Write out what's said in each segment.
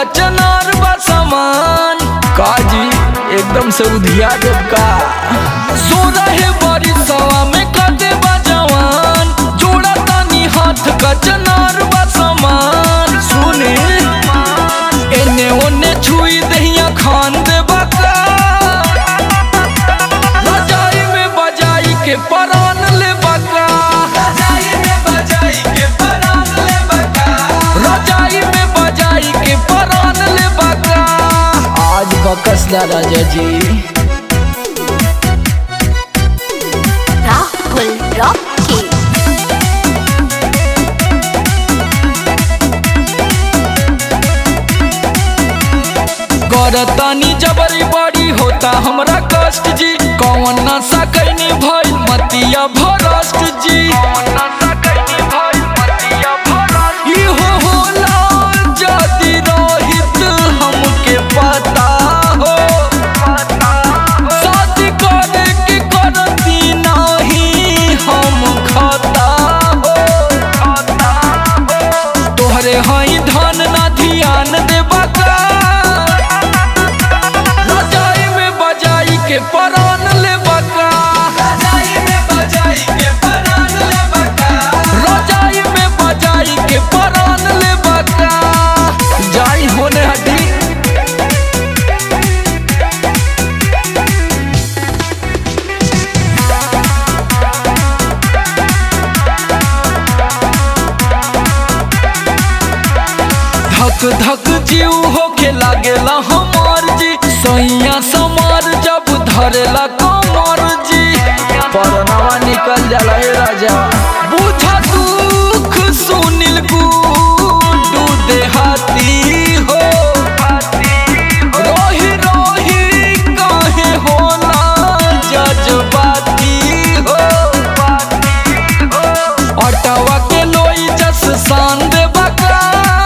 कचनार बा सामान काजी एकदम से उधिया देव का सो रहे बड़ी सवा में कदे बा जवान जोड़ा तानी हाथ कचनार बा सामान सुने एने ओने छुई दहिया खान दे बका रजाई में बजाई के परान ले बका रजाई में बजाई के परान ले बका रजाई में बजाई के परान ले बका आज बकस दा राजा जी Rahul Rocky. करतानी जबरी बड़ी होता हमरा कष्ट जी कौन नशा कैनी भइल मतिया भरष्ट जी इहो होला जदि रहित हमके पता हो शादी करे के करती नाही हम खता हो तोहरे हई धन ना ध्यान देबा का रजाई में बजाई के परान ले बका रजाई में बजाई के परान ले बका रजाई में बजाई के परान ले बका जाई होने हटी धक धक जीव होके लागेला हमार जी सैया समार जब धरेला कमर जी परनावा निकल जाला हे राजा बुझा दुख सुनिल गुडू देहाती हो रोही रोही काहे होला जज्बाती हो अटवा के लोई जस शान देबा का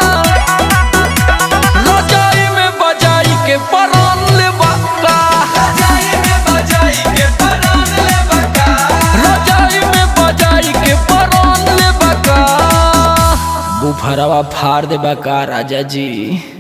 रजाई में बजाई के परान ले बका रजाई में बजाई के परान ले बका रजाई में बजाई के परान ले बका बुफरवा फाड़ दे बका राजा जी